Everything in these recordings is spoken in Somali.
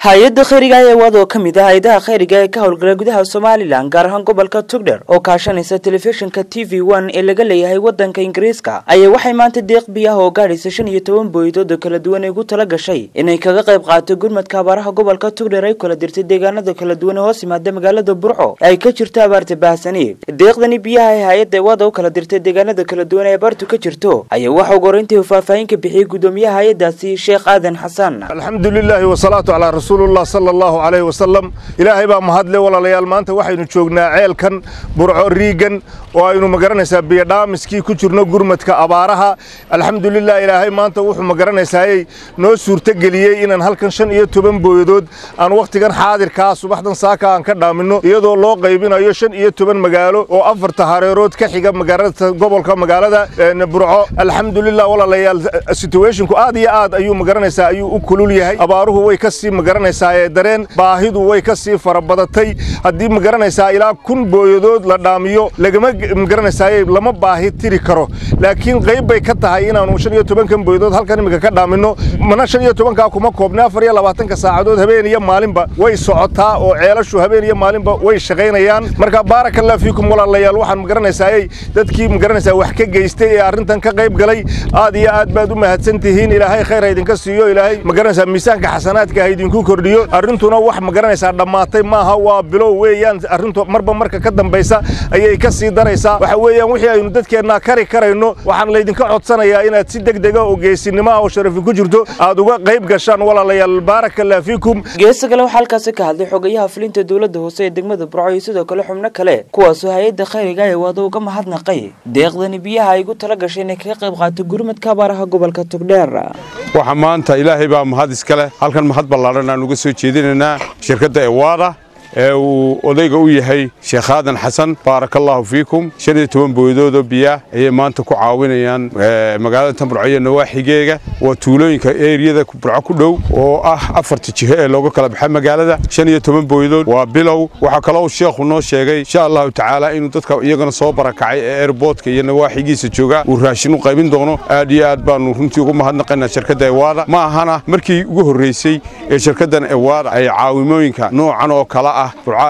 hay-adda khayriga ee wad oo ka mid ah hay-adaha khayriga ee ka howlgala gudaha somalilan gaar ahaan gobolka tugdher oo kaashanaysa telefishinka t v one ee laga leeyahay wadanka ingiriiska ayaa waxay maanta deeq biyaha oo gaadhaysa shan iyo toban booyadood oo kala duwan ay ugu tala gashay inay kaga qayb qaato gurmadka abaaraha gobolka tugdher ay kala dirtay deegaanada kala duwan ee hoos yimaada magaalada burco ay ka jirto abaarta baahsani deeqdani biyaha ee hay-adda wada u kala dirtay deegaanada kala duwan ee abaartu ka jirto ayaa waxa ugu horeyntii faahfaahin ka bixiyey gudoomiyaha hay-adaasi sheekh aadan xasan alxamdu lilaahi wasalaatu calaa rasuulillah sala allahu calayhi wasalam ilaahay baa mahadle walaalayaal maanta waxaynu joognaa ceelkan burco riigan oo aynu magaranaysaa biyodhaamiskii ku jirno gurmadka abaaraha alxamdulilah ilaahay maanta wuxuu magaranaysaayey noo suurtogeliyey inaan halkan shan iyo toban booyadood aan wakhtigan xaadirkaa subaxdan saaka aan ka dhaaminno iyadoo loo qaybinayo shan iyo toban magaalo oo afarta hareerood ka xiga magaalada gobolka magaalada burco alxamdulilah walaalayaal situationku aad iyo aad ayuu magaranaysaa ayuu u kulul yahay abaaruhu way ka sii magaranaysaa dareen baahidu way ka sii farabadatay haddii magaranaysaa ilaa kun booyadood la dhaamiyo lagama magaranaysaay lama baahi tiri karo laakiin qayb bay ka tahay inaanu shan iyo tobankan booyadood halkan imika ka dhaaminno mana shan iyo tobankaa kuma koobna afar iyo labaatanka saacadood habeen iyo maalinba way socotaa oo ceelashu habeen iyo maalinba way shaqaynayaan marka baarakallah fiikum walaalayaal waxaan magaranaysaayey dadkii magaranaysaa wax ka geystay ee arrintan ka qayb galay aad iyo aad baad u mahadsan tihiin ilaahay khayr ha idinka siiyo ilaahay magaranaysaa miisaanka xasanaadka ha idinku kordhiyo arrintuna wax magaranaysaa dhammaatay maaha waa bilow weeyaan arrintu marba marka ka dambaysa ayay ka sii daraysaa waxa weeyaan wixii aynu dadkeennaa kari karayno waxaan laydinka codsanayaa inaad si degdega oo geesinimo ah oo sharafi ku jirto aad uga qayb gashaan walaalayaal baarakallah fiikum geesta kale waxaa halkaasi ka hadlay xogayaha fulinta dowladda hoose ee degmada burco iyo sidoo kale xubno kale kuwaasoo hay-adda khayriga ee wada uga mahadnaqay deeqdani biyaha ay ugu tala gashay inay kaga qayb qaato gurmadka abaaraha gobolka togdheer waxaa maanta ilaahay baa mahad iskale halkan mahad ballaadhan aan uga soo jeedinaynaa shirkadda ewaada ee uu odayga u yahay sheekh aadan xasan baaraka allaahu fiikum shan iyo toban booyadoodoo biyaah ayay maanta ku caawinayaan magaalada tanburco iyo nawaaxigeega waa tuulooyinka eeriyada burco ku dhow oo ah afarta jiho ee looga kala baxa magaalada shan iyo toban booyadood waa bilow waxaa kaloo sheekhu noo sheegay insha allahu tacaala inuu dadka iyagana soo barakacay ee airboodka iyo nawaaxigiisa jooga uu raashin u qaybin doono aad iyo aad baanu runtii ugu mahadnaqaynaa shirkadda ewaada ma ahana markii ugu horraysay ee shirkaddan ewaada ay caawimooyinka noocan oo kale ah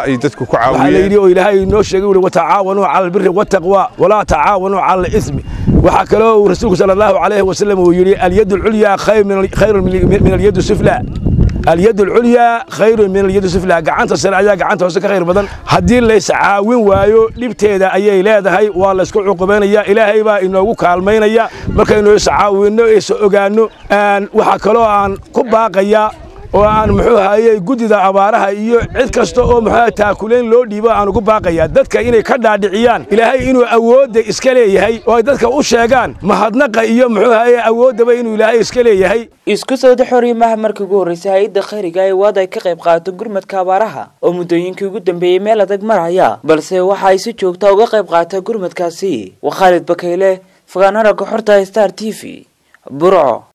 waxaa la yidhi oo ilaahay noo sheegay uri watacaawanuu cala albiri wataqwa walaa tacaawanuu cala alismi waxaa kaloo uu rasuulku sala allahu calayhi wasallam uu yidhi alyad alculyaa khayru min alyad sufla alyad alculyaa khayru min alyad sufla gacanta sare ayaa gacanta hoose ka khayr badan haddii lays caawin waayo dhibteeda ayay leedahay waa laysku cuqubaynaya ilaahay baa inoogu kaalmaynaya markaynu iscaawinno is ogaanno waxaa kaloo aan ku baaqaya oo aan muxuu hayey guddida abaaraha iyo cid kasta oo muxuu taakulayn loo dhiibo aan ugu baaqayaa dadka inay ka dhaadhiciyaan ilaahay inuu awoodda iska leeyahay oo ay dadka u sheegaan mahadnaqa iyo muxuu haye awooddaba inuu ilaahay iska leeyahay isku sawda xoriimaha markii ugu horraysay hay-adda khayriga ee waad ay ka qayb qaato gurmadka abaaraha oo muddooyinkii ugu dambeeyey meel adag maraya balse waxa ay si joogta uga qayb qaata gurmadkaasi waa khaalid bakayle fogaanaraga xorta star t v burco